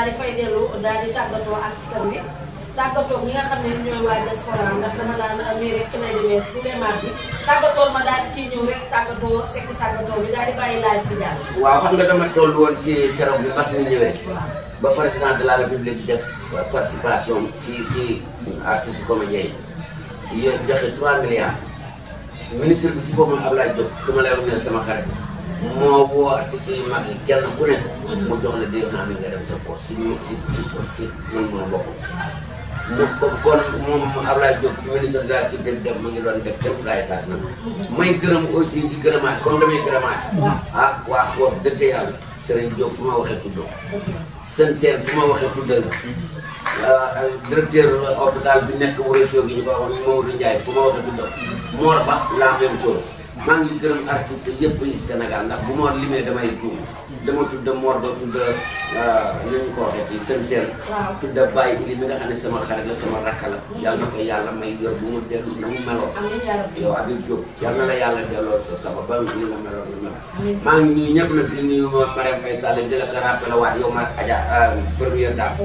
di fay dellu daal di tàggatoo askan wi tàggatoo ñi nga xam ne ñooy waa diaspora ndax dama daan nii rek lay demee bu dee mardi tàggatoo ma daal di ciy ñëw rek tàggatoo sekk tàggatoo bi daal di bàyyi live bi daal. waaw xam nga dama toll woon si keroog bi mbas mi ñëwee ba président de la république def participation si si artiste comédien yi yo joxe 3 milliards ministre bi si boppam Ablaye Diop dama lay wax ne sama xarit moo woo artistes yu mag yi kenn ku ne mu jox la 200 mille nga def sa poche si si si si man mën a bokk moom comme kon moom Ablaye Diop ministre de la culture def mu ngi doon def képp laay taas nag may gërëm aussi di gërëmaat comme damay gërëmaat ah waa wax dëgg yàlla Serigne Diop fu ma waxee tudd seen seen fu ma waxee tudd la directeur hôpital bi nekk Ourossogui gi ñu ko waxoon Mamadou Ndiaye fu ma waxee tudd Mor Ba la même chose maa ngi gërëm artiste yëpp yi Sénégal ndax bu Mor limee damay juum dama tudd Mor ba tudd ni ñu ko waxee ci seen seen tudd Baye Ili mi nga xam ne sama xarit la sama rakk la yàlla na ko yàlla may yor bu mu dellu na mu meloon yow Habib Diop yàlla na la yàlla delloo sa saba ba ni nga meloon nga mel maa ngi nuyu ñëpp nag di nuyu Marème Faye Sall di la ko rappelé waat yow ma Adja première dame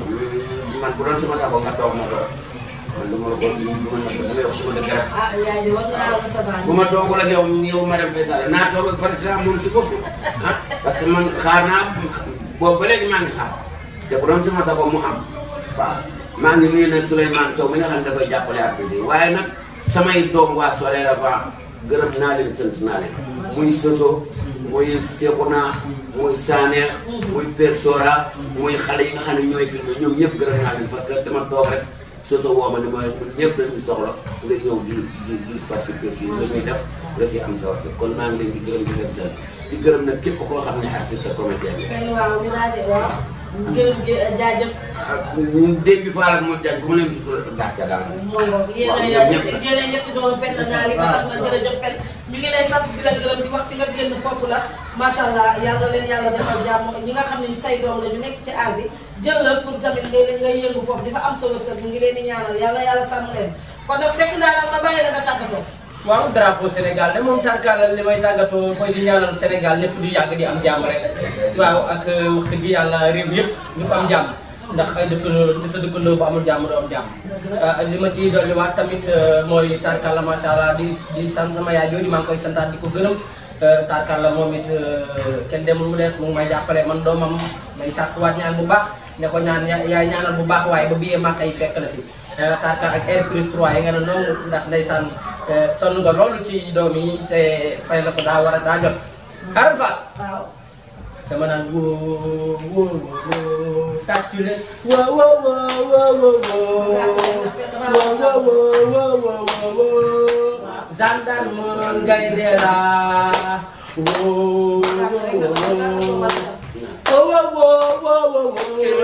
man bu doon sama sago nga toog ma toog man lu ma la ko du ma la ko damay wax su ma dëgg rek ah yaay di war naa la sa baax. bu ma toogul ak yow yow Marème Faye Sall naa toog ak président moom si bopp ah parce que man xaar naa boobu ba léegi maa ngi xaar te bu doon sama sago mu am waaw maa ngi nuyu nag Souleymane Sow mi nga xam ne dafay jàppale artistes yi waaye nag samay doom waa Soleil Levant gërëm naa leen sant naa leen muy Soso muy Sekouna muy Saneex muy Père Sora muy xale yi nga xam ne ñooy filmé ñoom ñëpp gërëm naa leen parce que dama toog rek Soso woo ma ne ma ñun ñëpp dañuy soxla nga ñëw di di di participer si li muy def nga si am sa waxtu kon maa ngi leen di gërëm di leen sant di gërëm nag képp koo xam ne artiste sa comédien bi. benn waaw ñu daal di waaw. gërëm gi jaajëf. démb bi Fall ak Modou Diagne bu ma leen tudd gàcce daal. moo ngoog yéen a yéen a ñetti doomu benn naa li ba tax na jërëjëf pen ñu ngi lay sant di la gërëm di wax fi nga génn foofu la macha allah yàlla leen yàlla defal jàmm ñi nga xam ne say doom la ñu nekk ci aar bi jël la pour tamit ngay ngay yëngu foofu di fa am sa wërsëg ñu ngi leen di ñaanal yàlla yàlla sàmm leen kon nag sekk naa nag ma bàyyi la nga tàggatoo waaw drapeau Sénégal de moom tàggalal li may tàggatoo mooy di ñaanal Sénégal lépp di yàgg di am jàmm rek waaw ak wax dëgg yàlla réew yëpp ñu ko am jàmm ndax ay dëkkandoo sa dëkkandoo bu amul jàmm doo am jàmm li ma ciy dolliwaat tamit mooy tarkalla macha allah di di sant sama yaay jooju maa ngi koy santaat di ko gërëm tarkalla moom it kenn demul mu des mu ngi may jàppale man doomam may sàkkuwaat ñaan bu baax ne ko ñaan yaay ñaanal bu baax waaye ba biyee màkk yi fekk la fi tarka ak air plus 3 yi nga ne noonu ndax ndeysaan sonn nga loolu ci doom yi te fay la ko daa war a daa jot xaral fa waaw dama naan woo woo woo tàccu leen woo woo woo woo woo woo woo woo woo gendarme gaynde la woo woo woo woo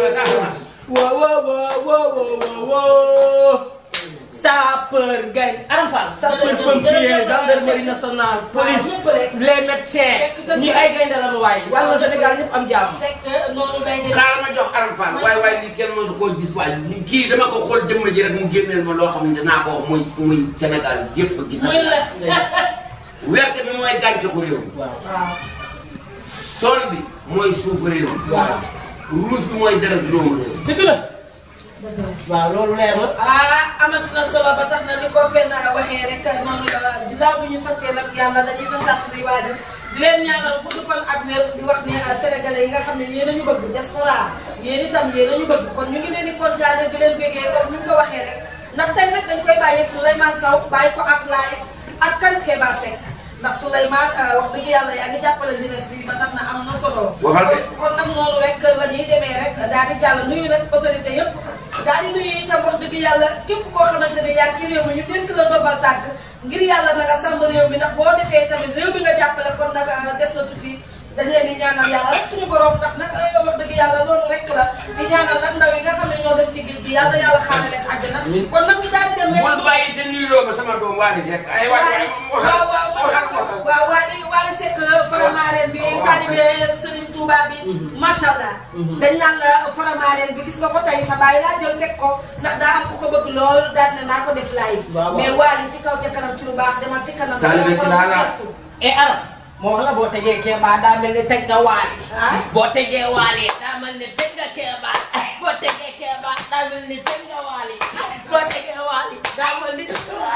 woo sapeur gaynde Aram Fall sapeur pompier gendarmerie nationale police les médecins ñi ay gaynde la nu waay wàllu Sénégal ñëpp am jàmm sekk noonu day def xaaral ma jox Aram Fall waaye waaye lii kenn mësu koo gis waaye kii dama ko xool jëmm ji rek mu génneel ma loo xam ne naa ko wax muy muy Sénégal yëpp gi muy la werte bi mooy gàncaxu réew mi waaw sol bi mooy suufu réew mi ruus bi mooy deret doomu réew mi dëgg la waaw loolu leer na ah amati na solo ba tax na ni ko benn waxee rek noonu la ginnaaw bi ñu santee nag yàlla dañuy santaat suñuy waajur di leen ñaanal gudd fan ak wér di wax ne sénégalais yi nga xam ne yéen a ñu bëgg diaspora yéen itam yéen a ñu bëgg kon ñu ngi leen di kontaane di leen bégee comme ni ñu ko waxee rek ndax tey nag dañ koy bàyyi ak Souleymane Sow bàyyi ko ak live ak kan Keba Seck ndax Souleymane wax dëgg yàlla yaa ngi jàppale jeunesse bi ba tax na am na solo. waxal de. kon nag noonu rek la ñuy demee rek daal di jàll nuyu nag autorité yëpp daal di nuyu itam wax dëgg yàlla képp koo xamante ne yaa ngi ci réew mi ñu dénk la ndombal tànk ngir yàlla na nga sàmm réew mi ndax boo defee tamit réew mi nga jàppale kon nag des na tuuti dañ leen di ñaanal yàlla rek suñu borom ndax nag wax dëgg yàlla loolu rek la di ñaanal nag ndaw yi nga xam ne ñoo des ci géej gi yàlla yàlla xaare leen àjjana kon nag ñu daal di dem rek bul bàyyi te nuyuloo ma sama doom Waly Seck ay waay waay waaw waaw waaw waaw Waly Waly Seck faramaareen bi taalibe Serigne Touba bi macha allah dañ naan la faramaareen bi gis nga ko tey sa baay laa jël teg ko ndax daa am ku ko bëgg lool daal ne naa ko def live waaw waaw. mais Waly ci kaw ca kanam ci lu baax demal ci kanam Taalibe ci laa la. e aram moo wax la boo tegee Kéba daa mel ni teg nga waali ah boo tegee waali daa daa mel ni teg nga Kéba boo tegee Kéba daa mel ni teg nga Wally boo tegee Wally daa mel ni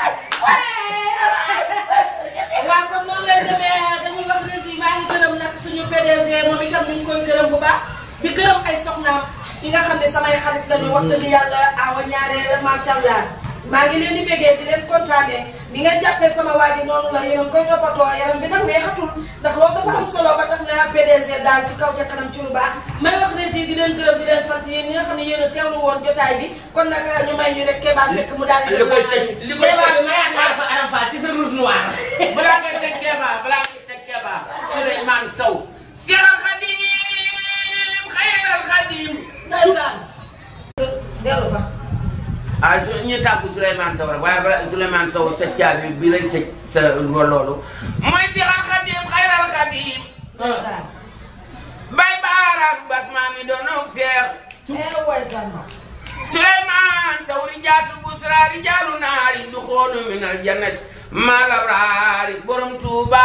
waaw kon noonu lay demee dañuy wax ne si maa ngi gërëm nag suñu PDG moom itam ñu ngi koy gërëm bu baax di gërëm ay soxnaam yi nga xam ne samay xarit lañu wax dëgg yàlla awa ñaareel macha allah maa ngi leen di bégee di leen kontaanee ni ngeen jàppee sama waa ji noonu la yéen a ngi koy toppatoo yaram bi nag weexatul ndax loolu dafa am solo ba tax na PDG daal ci kaw ca kanam ci lu baax may wax ne si di leen gërëm di leen sant yéen ñi nga xam ne yéen a teewlu woon jotaay bi kon nag ñu may ñu rek Kéba Seck mu daal di li koy tëj li koy Kéba tëj bi mayaat naa la fa Aram Fall ci sa rouge noir balaa ngay teg Kéba balaa ngay teg Kéba Souleymane Sow Seexal Xadim Xayral Xadim ndeysaan dellu fa ah su ñu tàggu Souleymane Sow rek waaye balaa Souleymane Sow sa caabi bi lay tëj sa loolu mooy Seexal Xadim Xayral Xadim ndeysaan bay baaraak bas maa mi doon ak Seex eh waay samba Souleymane Sow rijaatul busra rijaalu naari du xoolu minal jannati maal abraari borom Tuuba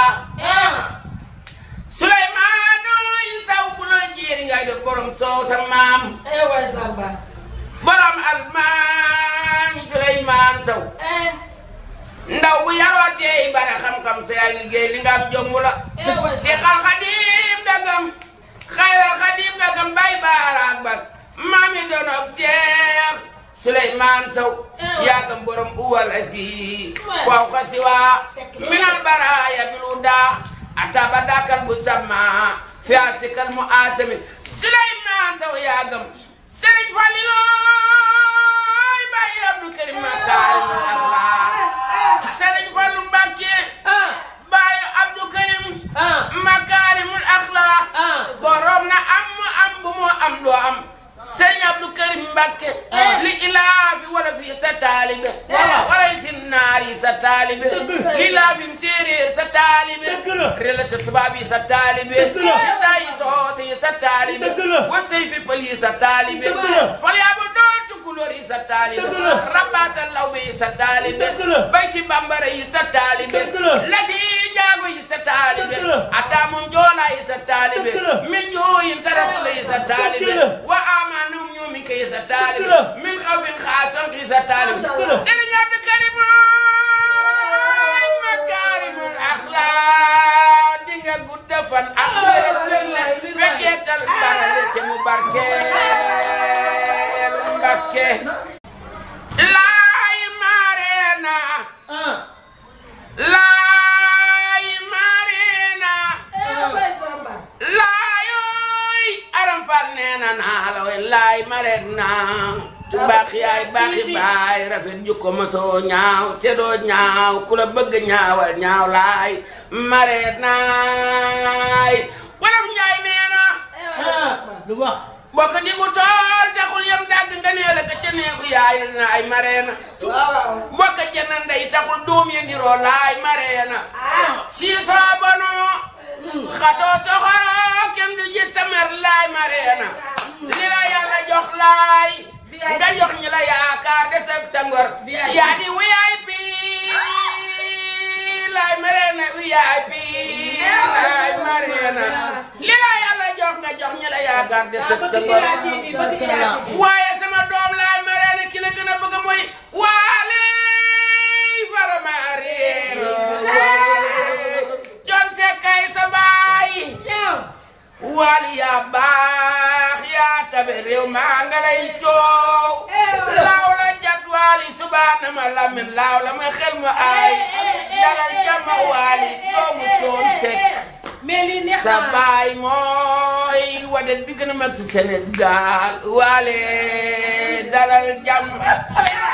Souleymane yi saw bu la jéeri ngay def borom soow sa maam eh waay samba borom almaañ Souleymane Sow eh ndaw bu yaroo teey bare xam-xam sa yaay liggéey li nga am jomb la eh waay samba Seexal Xadim dagam Xayral Xadim dagam bay baaraak bas maami doon ak Seex Souleymane Sow yaagam borom uwal asi faw xasiwa minal baraya biluda ataba dakal bu sama fi asikal mu asami Souleymane Sow yaagam Sëriñ Falilooy Baye Abdou Karim Makarim Akhlaq Sëriñ Fallu Mbàkke ah Baye Abdou Karim ah Makarimul Akhlaq ah borom na am mu am bu mu am doo am sëñ Abdou Karim Mbàkke li ilaafi wala fi sa taalibe wala si naar yi sa taalibe li ilaafim séeréer sa taalibe relata tubaab yi sa taalibe si tayi soose yi sa taalibe wasay fi pël yi sa taalibe fal yaa ba doo tukulóor yi sa taalibe rabbaata lawbe yi sa taalibe bay ci bambara yi sa taalibe lati jaago yi sa taalibe ataamum joolaa yi sa taalibe min jooyin tarasula yi sa taalibe wa amanum ñoomi ka yi sa taalibe min xawfin xaasam ki sa taalibe Sëriñ Abdou Karim mooy makaarimul axlaaq di nga gudd fan ak wér ak wérle fekkee tal barale te mu barkeel Mbakke laay mareena ah laay mareena eh waay samba laayooy aram fal neena naa la way laay mareena baax yaay baaxi baay rafet jukko ma soo ñaaw te doo ñaaw ku la bëgg ñaawal ñaaw laay mareenaay wolof njaay neena eh waay ah samba lu wax bokk digu tool taxul yam dagg nga nee la ka ca neegu yaay na ay mareena waaw waaw bokk jënd ndey taxul doom ya ndiroo laay mareena ah siisoo bonoo xatoo soxoroo kenn du gis sa mer laay mareena li la yàlla jox laay nga jox ñi la yaakaar des ak sa ngor yaa di wuyaay pii laay mareena wuyaay pii laay mareena li la yàlla jox nga jox ñi la yaakaar des ah ak sa bëgg ngor yaa TV bëgg yaa TV waaye sama doom laay mareena ki la gën a bëgg mooy waale farama réero waale jon fekkay sa baay yow waali yaa baax yaa tabe réew maa nga lay coow laaw la jat waali subaana ma lamin laaw la ma xel ma ay dalal jàmma waali doomu coon fekk mais lii neex sa na baay mooy wadet bi gën a mag ci Sénégal waale dalal jàmm